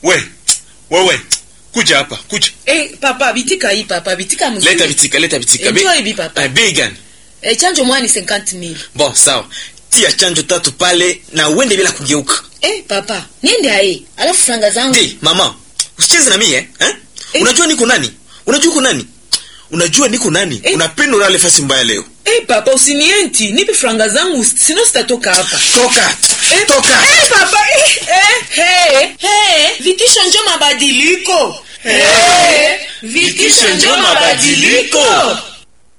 we wewe kuja hapa kuja Eh, papa bitika hii papa bitika mzuri. leta vitika leta vitika Enjoy Bei- hivi, papa. Eh, bei gani Eh, chanjo mwani 50000. bon sawa tia chanjo tatu pale na uende bila kugeuka Eh, papa, niende aye. Alafu franga zangu. Ndi, mama usicheze na mie eh? eh? Eh. unajua niko nani unajua uko nani unajua niko nani Eh. unapenda ulale fasi mbaya leo Eh, papa usinienti, nipe franga zangu sino sitatoka hapa. toka Eh, toka Eh, papa, eh, eh, hey, hey, vitisho njo mabadiliko. Eh, vitisho njo mabadiliko.